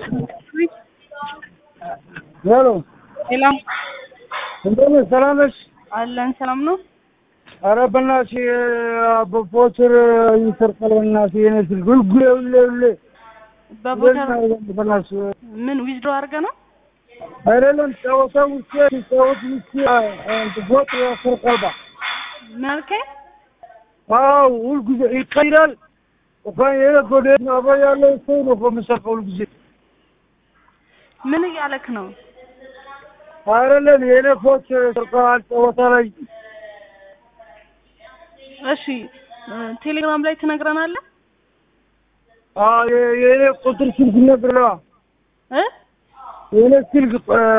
ሄሎ ሄሎ እንደምን ሰላም ነሽ? አለን ሰላም ነው። ኧረ በእናትሽ በፖቸር ይሰርቃል። በእናትሽ የኔ ስልክ ሁልጊዜ ሁሌ ሁሌ በቦተር በእናትሽ ምን ዊዝድሮ አድርገህ ነው? አይደለም ጨዋታ ውስጥ ሲጫወት ውስጥ ቦት ያሰርቃል። ባ ምን አልከኝ? አዎ ሁልጊዜ ይቀይራል። እንኳን የኔ ጎዴት ነው አብሮ ያለው ሰው ነው እኮ የሚሰርቀው ሁልጊዜ። ምን እያለክ ነው? አይደለም የኔ ፖች ሰርቀዋል ጨዋታ ላይ እሺ ቴሌግራም ላይ ትነግረናለህ አዎ የ- የኔ ቁጥር ስልክ ነግረዋ እ የኔ ስልክ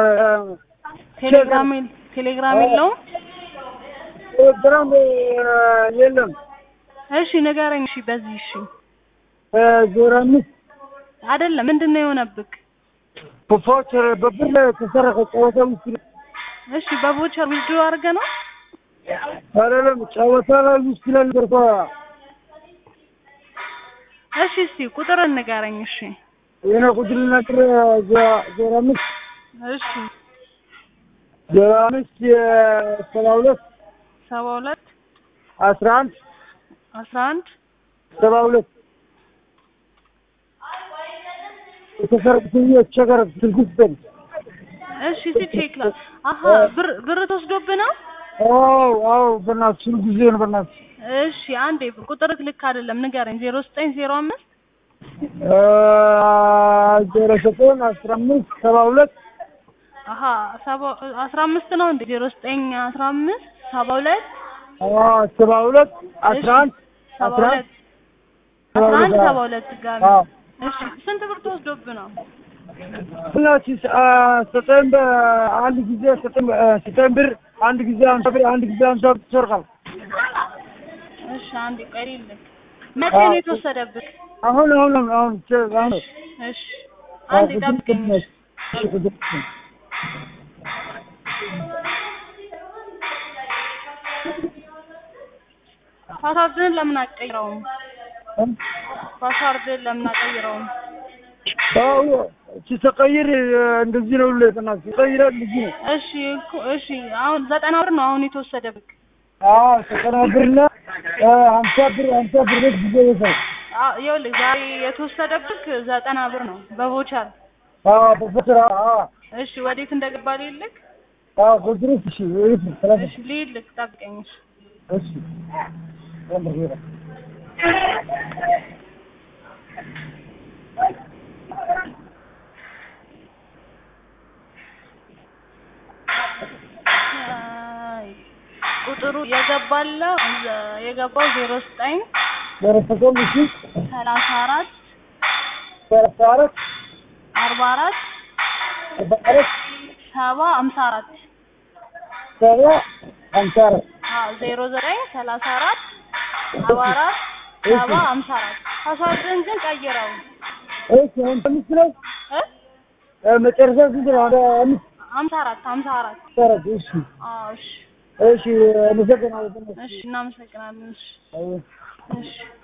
ቴሌግራም ቴሌግራም የለውም? ቴሌግራም የለም። እሺ ንገረኝ። እሺ በዚህ እሺ ዜሮ አምስት አይደለም ምንድን ነው የሆነብክ? በፎቸር በብር ላይ የተሰረቀ ጨዋታ ውስጥ እሺ በቮቸር ዊዝድሮ አድርገህ ነው? አይደለም ጨዋታ ላይ ውስጥ ላይ ገርኳ እሺ እስቲ ቁጥርን ንገረኝ። እሺ የኔ ቁጥር ነግር ዜሮ አምስት እሺ ዜሮ አምስት ሰባ ሁለት ሰባ ሁለት አስራ አንድ አስራ አንድ ሰባ ሁለት የተሰረቁት የቸገረ ስልክ ውስጥ ነው። እሺ እስቲ ቼክ ላ አሀ ብር ብር ተወስዶብህ ነው? አዎ አዎ በእናትሽ ሁልጊዜ ነው በእናትሽ እሺ አንዴ ቁጥርክ ልክ አይደለም ንገረኝ። ዜሮ ዘጠኝ ዜሮ አምስት ዜሮ ዘጠኝ አስራ አምስት ሰባ ሁለት አሀ ሰባ አስራ አምስት ነው እንዴ? ዜሮ ዘጠኝ አስራ አምስት ሰባ ሁለት ሰባ ሁለት አስራ አንድ ሰባ አስራ አንድ ሁለት አስራ አንድ ሰባ ሁለት ድጋሚ አዎ እሺ ስንት ብር ተወስዶብህ ነው? ሁላችን ዘጠኝ አንድ ጊዜ ዘጠኝ ዘጠኝ ብር አንድ ጊዜ አምሳ ብር አንድ ጊዜ አምሳ ብር ይሰርቃል። እሺ አንዴ ቆይ ልክ መቼ ነው የተወሰደብህ? አሁን አሁን አሁን አሁን እሺ አንዴ ጠብቀኝ። እሺ። ፓስዋርድህን ለምን አትቀይረውም? ፓስዋርድህን ለምን አትቀይረውም? አዎ ሲተቀይር እንደዚህ ነው። ለተናስ ሲቀይራል እንደዚህ ነው። እሺ እኮ እሺ አሁን ዘጠና ብር ነው አሁን የተወሰደብህ። አዎ ዘጠና ብርና ሀምሳ ብር ሀምሳ ብር ጊዜ ይሰራል። አዎ ይኸውልህ ዛሬ የተወሰደብህ ዘጠና ብር ነው በቮቸር። አዎ በፈትራ አዎ እሺ ወዴት እንደገባ ልልክ? አዎ ቁጥሩስ እሺ ይፍ ሰላም እሺ ልልክ ጠብቀኝ። እሺ እሺ ወንበር ይራ አይ፣ ቁጥሩ የገባለው የገባው ዜሮ ዘጠኝ ደረሰቆም እሺ ሰላሳ አራት ሰላሳ አራት አርባ አራት አርባ አራት ሰባ ሀምሳ አራት ሰባ ሀምሳ አራት አዎ ዜሮ ዘጠኝ ሰላሳ አራት አርባ አራት ሰባ ሀምሳ አራት ፓስዋርድህን ግን ቀይረው እሺ አሁን አምስት ነው እ መጨረሻ ስንት ነው? ወደ አምስት ሀምሳ አራት ሀምሳ አራት ሰረት እሺ አዎ እሺ እሺ አመሰግናለሁ። እሺ እናመሰግናለን እሺ አዎ እሺ